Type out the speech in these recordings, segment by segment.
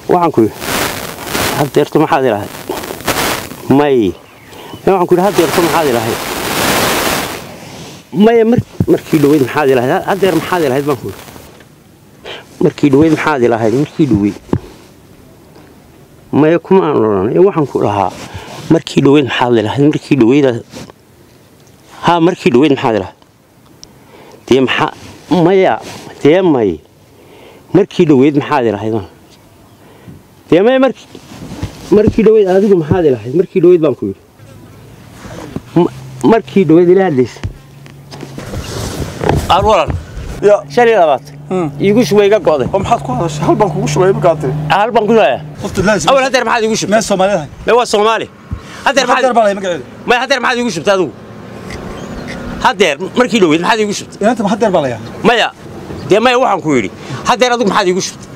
waxaan ku yidhi haddeerto maxaad ilahayd may waxaan ku yidhi haddeerto maxaad ilahayd maya markii dhoweyd maxaad ilahayd haddeer maxaad ilahayd baan ku yidhi markii dhoweyd maxaad ilahayd markii dhoweyd maya kuma aan odhan ee waxaan ku dhahaa markii dhoweyd maxaad ilahayd markii dhoweyda haa markii dhoweyd maxaad ilahayd dee maxaa maya dee may markii dhoweyd maxaad ilahayd dee maya markii markii dhoweyd adigu maxaad ilahayd markii dhoweyd baan ku yidhi markii dhoweyd ila hadlaysa alwalan ya shan iyo labaatan iigu shubay iga go'day oo maxaad ku hadashay hal baan kugu shubay imikaatay hal baan ku shubaya qoftu laazim awal haddeer maxaad iigu shubtay meel Soomaaliyeed mee waa soomaali haddeer haddeer maxaad baa lay magaceedu maya haddeer maxaad iigu shubtay adigu haddeer markii dhoweyd maxaad iigu shubtay inanta ma haddeer baa layaa maya dee maya waxaan ku yidhi haddeer adigu maxaad iigu shubtay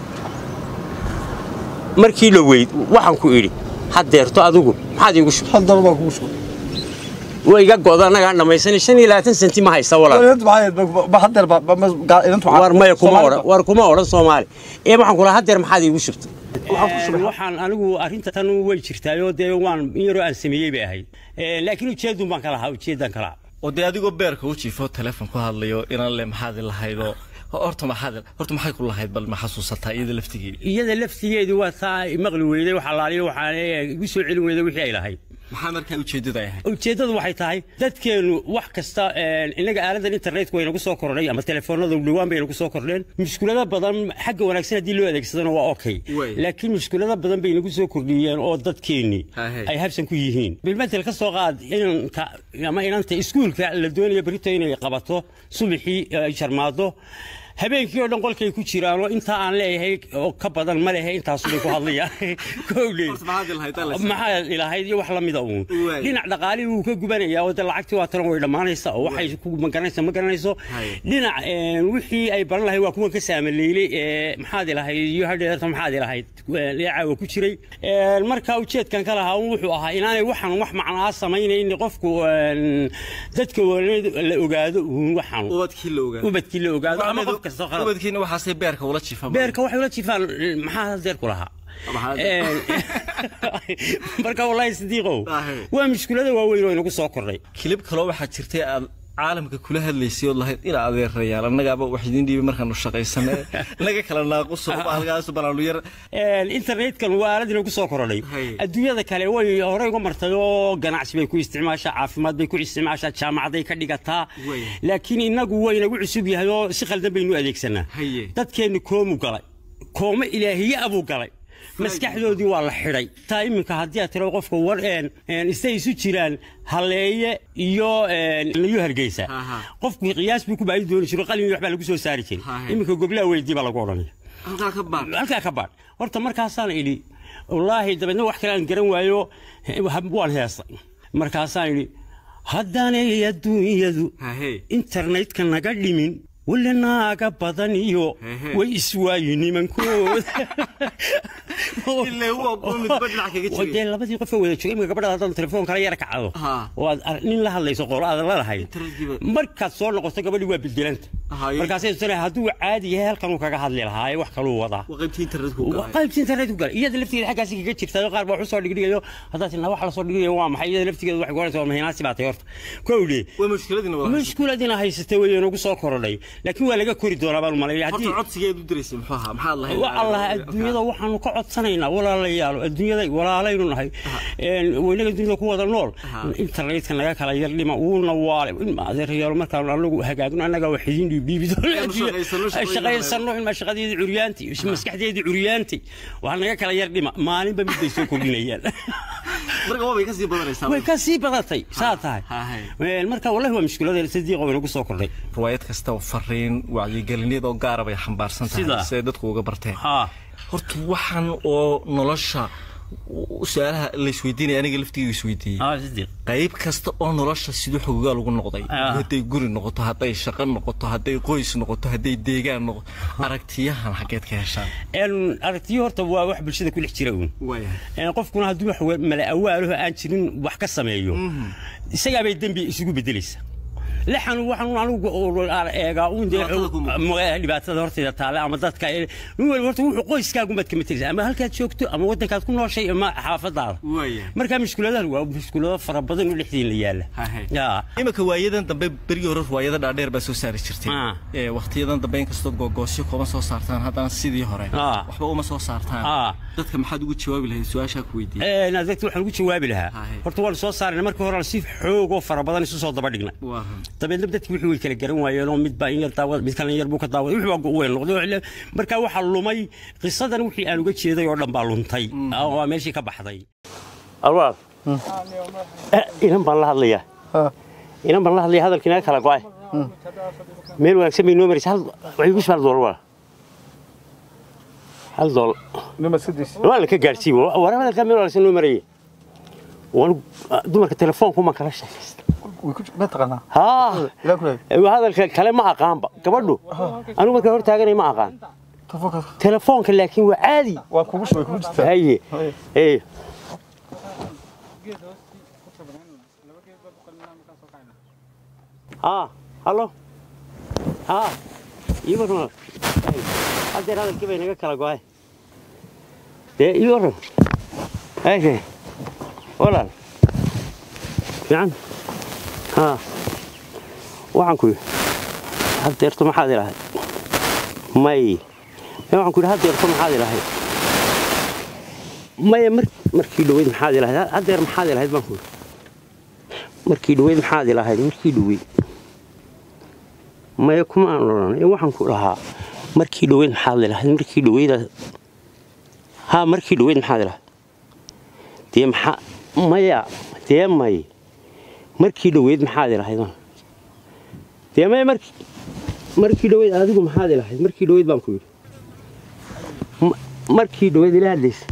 markii dhoweyd waxaan ku idhi haddeerto adigu maxaad iigu shubtay hal doolar baan kugu shubay way iga go'da annagaan dhammaysanay shan iyo labaatan senti ma haysta walaal inanta maxay ahayd ba haddeer baa ba- ma- gaa- inantu waxaa- war maya kuma Soomaali odhan war kuma odhan soomaali ee waxaan kula haddeer maxaad iigu shubtay waxaan anigu arrinta tan way jirtaayoo dee waan in yaroo aan sameeyey bay ahayd laakiin ujeedun baan ka lahaa ujeedan ka lahaa oo dee adigoo beerka u jiifo teleefon ku hadlayo inaan le maxaad lahaydoo horta maxaad horta maxay ku lahayd bal ma xasuusataa iyada laftigeeda iyada laftigeedu waa taa maqli weyday wax alaaliyo waxaan igu soo celin weyday wixii ay lahayd maxaa markaa ujeeddada ay ahayd ujeeddadu waxay tahay dadkeenu wax kasta innaga aaladan internetka waynagu soo kordhay ama telefoonada dhowaan bay nagu soo kordheen mushkulado badan xagga wanaagsan haddii loo adeegsadana waa okay Way. laakiin mushkulado badan bay nagu soo kordhiyeen oo dadkeennii Hahe. ay habsan ku yihiin bilmatel ka soo qaad inanka ama inanta iskuulka la doonayo berito inay qabato subaxii ay jarmaado habeenkii oo dhan qolkay ku jiraan oo intaa aan leeyahay oo ka badan ma lehe intaasubay ku hadlayaan kowdheed Horta maxaad ilahayd, alla is- maxaa ilahayd iyo wax la mida uun Waay. dhinac dhaqaalihii wuu ka gubanayaa oo de lacagtii waa talan way dhammaanaysa oo waxay ku magaranaysa ma garanayso Haye. dhinac een, wixii ay baran lahayd waa kuwan ka saamaleylay ee, maxaad ilahayd iyo hadheerta maxaad ilahayd ee, leecaawa ku jiray Een, marka ujeedkan ka lahaa wuxuu ahaa inaanay waxan wax macnaa samaynayni qofku een, dadka wanayd la ogaado uun waxan ubadkii la ogaa ubadkii la ogaado ama qof kasta qalad ubadkiina waxaasay beerka ula jiifaan beerka waxay ula jifaan maxaa hadeer ku lahaa Maxaa- marka wallaahi sidiiqow Ahe. waa mushkulada waaweyn oo inagu soo kordhay kilib kaloo waxaa jirtay aad caalamka kula hadlaysay ood lahayd ina adeerayaal annagaaba wax idiin dhiibay markaanu shaqaysane naga kala naaquso halkaas banaanu yar Een, internetkan waa aalad inagu soo korodhay Haye. adduunyada kale way horey uga martay oo ganacsi bay ku isticmaashaa caafimaad bay ku isticmaashaa jaamacaday ka dhigataa Way. laakiin inagu waa inagu cusub yahay oo si khaldan baynu adeegsanaa Haye. dadkeenni koomu galay koomo ilaahiye abuu galay maskaxdoodii waa la xidhay taa iminka haddii aad tiro qofka war een een istay isu jiraan halleeye iyo een iyo hargeysa Aha. qofku qiyaas buu ku baahi dooni jiro qalin iyo waxbaa lagu soo saari jiray Hahe. iminka goblaa weydii baa lagu odhanaya halkaa ka baan halkaa ka baadh horta markaasaan idhi wallaahi dabeedna wax kale aan garan waayo he- waan heestay markaasaan idhi haddaanay adduunyadu Hahe. internetka naga dhimin weli naaga badan iyo Hehe. way iswaayi nimankooda Ilaa waa kuwa midba dhinac kaga Oo jiray. dee labadii qof oo wada joogay imika gabadha haddaad telefoon kala yara kacdo Ha. oo aad ar- nin la hadlayso qoolo aad la lahayd Internet-kiiba- markaad soo noqoto gabadhii waa bedelanta Haye. markaasay tana hadduu caadi yahay halkan uu kaga hadli lahaa ee wax kaluu wadaa waa qaybtii internetku waa qaybta internet ku galay iyada laftigeeda xaggaasi kaga jirtaa qaar baa wax usoo dhigdhigayo haddaad tinaa wax lasoo dhigdhigayo waa maxay iyada laftigeeda waxay ku odhanaysaa mahinaasi baa tay horta kowdhe waa mushkiladina wada mushkuladina haysatay way inagu soo korodhay laakiin waa laga kori doonaa baan malaya horta haddii codsigeed u diraysay muxuu ahaa maxaad lahayd wa allah adduunyada waxaanu ka codsanaynaa walaalayaal adduunyada walaalaynu nahay Een, waynaga dunida ku wada nool internetka naga kala yar dhima uuna waale adeerayaal markaan anagu hagaagno annaga wax idiin dhiibdhiibi Aynu shaqaysano, shaqooyin shaqaysano ilmaa shaqadeedii curyaanti maskaxdeedii curyaanti waxaa naga kala yar dhima maalinba mid bay soo kordhinayaan marka waa bay ka sii badanaysaa way ka sii badatay saa tahay hahay. Een, marka wallahi waa mushkiladeen sadiiqo way nagu soo kordhay riwaayad kasta oo fariin wacyigelineed oo gaara bay xambaarsan tahay Sida? siday dadku uga barteen haa horta waxaan oo nolosha u- su-aalaha la isweydiinaya aniga laftiga isweydiiyey haa sadiiq qayb kasta oo nolosha siduu xogogaa lagu noqday Ah. hadday guri noqoto hadday shaqo noqoto hadday qoys noqoto hadday deegaan noqoto aragtiyahan xaggeed ka heshaan Een, aragtiyo horta waa wax bulshada ku dhex jira uun waayahay Een, qofkuna hadduu wax wa- mala awaalaho aan jirin wax ka sameeyo isagaabay dembi isugu bedelaysa lixan waxaan anigu eegaa uun dee Dhibaatada ku muuqata. ma- dhibaatada horteeda taale ama dadka nin waliba horta wuxuu qoyskaagumaad ka matalisa ama halkaad joogto ama waddankaad ku nooshay ama xaafadaada waaya markaa mushkuladahan waa mushkulado fara badan oo dhexdiin la yaala Hahe. yaa iminka waayadan dambe berigii hore riwaayada dhaadheer baa soo saari jirtay Ah. ee waqtiyadan dambe inkastoo googoosyo kooban soo saartaan haddana sidii hore Ah. waxba uma soo saartaan Ah. dadka maxaad ugu jawaabi lahayd su-aashaa ku weydiiyey dadka waxaan ugu jawaabi lahaa Hahe. horta waan soo saarnay markii hore si xoog oo fara badan isu soo daba dhignay waa run dabeedna dadkii wixii way kala garan waayeen oo mid baa in yar daawad mid kalena yar buu ka daawaday wixii baa weyn noqday oo ile- markaa waxaa lumay qisadan wixii aan uga jeeday oo dhan baa luntay oo waa meeshii ka baxday alwaal inan baan la hadlayaa Ha. inan baan la hadlaya hadalkii naga kala go'ay meel wanaagsan bay noo maraysa hal waxay ku hal doolar waa hal doolar nima sidiis waa la ka gaarsiiye war hadalkaa meel wanaagsan noo marayay waan dumarka telefoonku ma kala sheekaysta way ku ma taqaanaa haa ilaa ku leeyahay hadalka kale ma aqaanba gabadhu anigu markaa hor taaganay ma aqaan telefoonka telefoonka laakiin waa caadi waa kugu shubay kugu jirtaa haye Haye. ee haa hallo haa ii warran haddeer hadalkii bay naga kala go'ay dee ii warran haye walaal fiican haa waxaan ku yidhi haddeerto maxaad ilahay may ee waxaan ku yidhi haddeerto maxaad ilahay maya mar markii dhaweyd maxaad ilahayd haddeer maxaad ilahayd baan ku yidhi markii dhaweyd maxaad ilahayd markii dhaweyd maya kuma aan odhan ee waxaan ku lahaa markii dhaweyd maxaad ilahayd markii dhaweyda haa markii dhaweyd maxaad ilahayd dee maxaa maya dee may markii dhaweyd maxaad ilahayd baan dee maya markii markii dhaweyd adigu maxaad ilahayd markii dhaweyd baan ku yidhi Ma- markii dhaweyd ila hadlaysa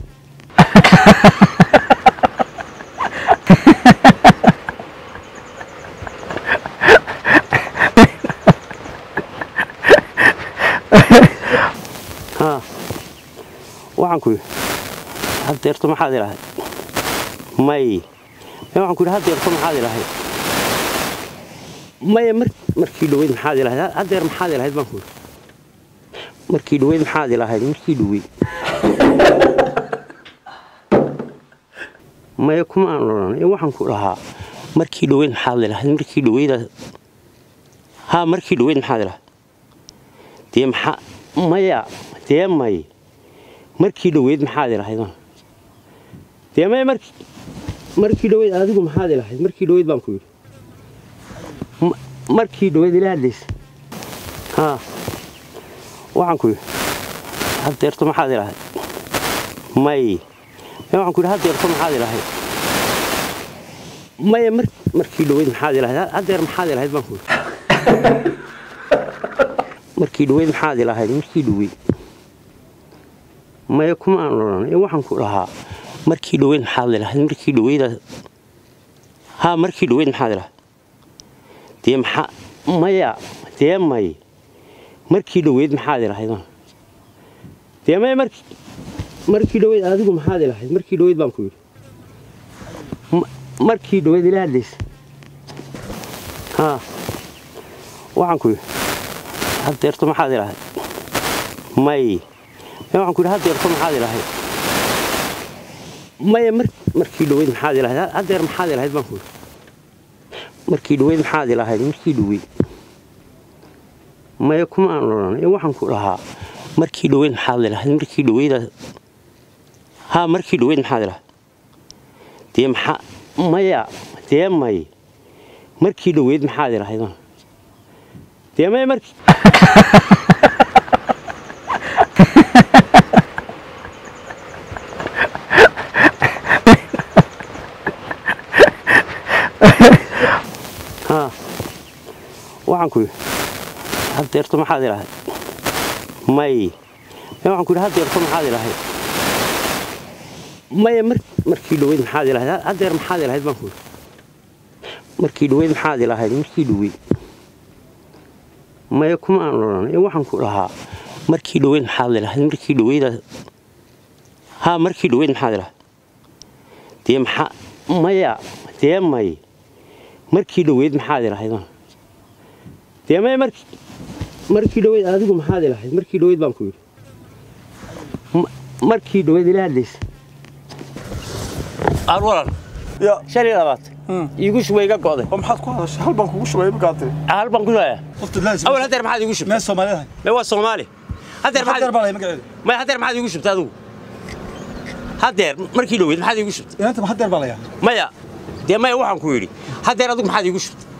haa waxaan ku yidhi haddeerto maxaad ilahayd may ee waxaan ku yidhi haddeerto maxaad ilahayd maya mar markii dhaweyd maxaad ilahayd haddeer maxaad ilahayd baan ku yidhi markii dhaweyd maxaad ilahayd markii dhaweyd maya kuma aan odhan ee waxaan ku lahaa markii dhaweyd maxaad ilahayd markii dhaweyda haa markii dhaweyd maxaad ilahayd dee maxaa maya dee may markii dhaweyd maxaad ilahayd baan dee maya markii markii dhaweyd adigu maxaad ilahayd markii dhaweyd baan ku yidhi Ma- markii dhaweyd ila hadlaysa haa waxaan ku yidhi haddeerto maxaad ilahayd may ee waxaan ku yidhi haddeerto maxaad ilahayd maya mar markii dhaweyd maxaad ilahayd haddeer maxaad ilahayd baan ku yidhi markii dhaweyd maxaad ilahayd markii dhaweyd maya kuma aan odhan ee waxaan ku lahaa markii dhaweyd maxaad ilahayd markii dhaweyda haa markii dhaweyd maxaad ilahayd dee maxaa maya dee may markii dhaweyd maxaad ilahayd baan dee maya markii markii dhaweyd adigu maxaad ilahayd markii dhaweyd baan ku yidhi Ma- markii dhaweyd ila hadlaysa haa waxaan ku yidhi haddeerto maxaad ilahayd may ee waxaan ku yidhi haddeerto maxaad ilahayd maya mar markii dhaweyd maxaad ilahayd haddeer maxaad ilahayd baan ku yidhi markii dhaweyd maxaad ilahayd markii dhaweyd maya kuma aan odhan ee waxaan ku lahaa markii dhaweyd maxaad ilahayd markii dhaweyda haa markii dhaweyd maxaad ilahayd dee maxaa maya dee may markii dhaweyd maxaad ilahayd baan dee maya markii haa waxaan ku yidhi haddeerto maxaad ilahayd may ee waxaan ku yidhi haddeerto maxaad ilahayd maya mar markii dhaweyd maxaad ilahayd haddeer maxaad ilahayd baan ku yidhi markii dhaweyd maxaad ilahayd markii dhaweyd maya kuma aan odhan ee waxaan ku lahaa markii dhaweyd maxaad ilahayd markii dhaweyda haa markii dhaweyd maxaad ilahayd dee maxaa maya dee may markii dhaweyd maxaad ilahayd baan dee maya markii markii dhoweyd adigu maxaad ilahayd markii dhoweyd baan ku yidhi Ma- markii dhoweyd ila hadlaysa aan walan ya shan iyo labaatan iigu shubay iga go'day oo maxaad ku hadashay hal baan kugu shubay markaa tiri hal baan ku leeyahay qofta laazim awal hadeer maxaad iigu shubtay meel Soomaaliyeed mee waa soomaali hadeer hadeer maxaad baa lay magaceeda may hadeer maxaad iigu shubtay adigu hadeer markii dhoweyd maxaad iigu shubtay inanta ma hadeer baa layaa maya dee maya waxaan ku idhi hadeer adigu maxaad iigu shubtay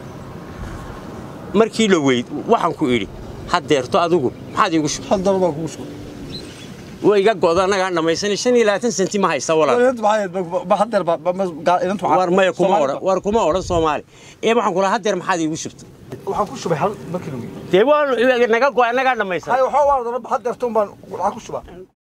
markii dhoweyd waxaan ku idhi hadeerto adigu maxaad iigu shubtay hal dal baan kugu shubay way iga go'da annagaan dhammaysanay shan iyo labaatan senti ma haysta walaal inanta maxay ahayd ba hadeer baa inanta war maya kuma odhan war kuma odhan soomaali ee waxaan ku lahaa hadeer maxaad iigu shubtay waxaan ku shubay hal markii lagu dee waa naga go'ay annagaan dhammaysanay hay waxa waa hadeerto baan waxaan ku shubaa